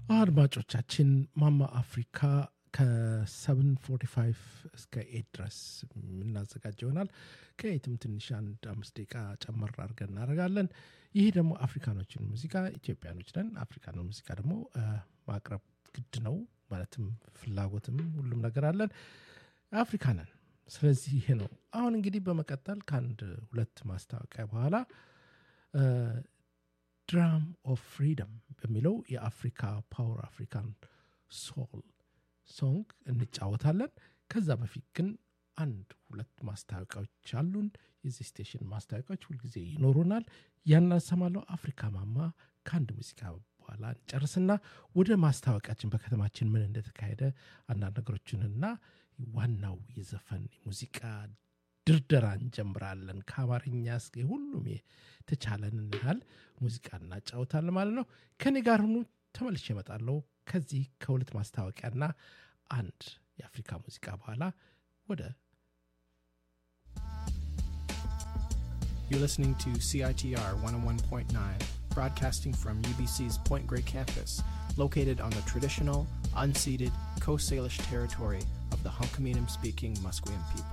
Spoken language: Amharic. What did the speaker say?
አድማጮቻችን ማማ አፍሪካ ከ745 እስከ ኤት ድረስ የምናዘጋጅ ይሆናል። ከኤትም ትንሽ አንድ አምስት ደቂቃ ጨመር አድርገን እናደርጋለን። ይህ ደግሞ አፍሪካኖችን ሙዚቃ ኢትዮጵያኖች ነን። አፍሪካኖች ሙዚቃ ደግሞ ማቅረብ ግድ ነው። ማለትም ፍላጎትም ሁሉም ነገር አለን። አፍሪካ ነን። ስለዚህ ይሄ ነው። አሁን እንግዲህ በመቀጠል ከአንድ ሁለት ማስታወቂያ በኋላ ድራም ኦፍ ፍሪደም በሚለው የአፍሪካ ፓወር አፍሪካን ሶል ሶንግ እንጫወታለን። ከዛ በፊት ግን አንድ ሁለት ማስታወቂያዎች አሉን። የዚህ ስቴሽን ማስታወቂያዎች ሁልጊዜ ይኖሩናል። ያናሰማለው አፍሪካ ማማ ከአንድ ሙዚቃ በኋላ እንጨርስና ወደ ማስታወቂያችን በከተማችን ምን እንደተካሄደ አንዳንድ ነገሮችንና ዋናው የዘፈን ሙዚቃ ድርደራ እንጀምራለን። ከአማርኛ እስከ ሁሉም የተቻለንን ያህል ሙዚቃ እናጫወታለን ማለት ነው። ከኔ ጋር ሁኑ። ተመልሼ እመጣለሁ ከዚህ ከሁለት ማስታወቂያና አንድ የአፍሪካ ሙዚቃ በኋላ ወደ You're listening to CITR 101.9, broadcasting from UBC's Point Grey campus, located on the traditional, unceded Coast Salish territory of the Hunkaminam speaking Musqueam people.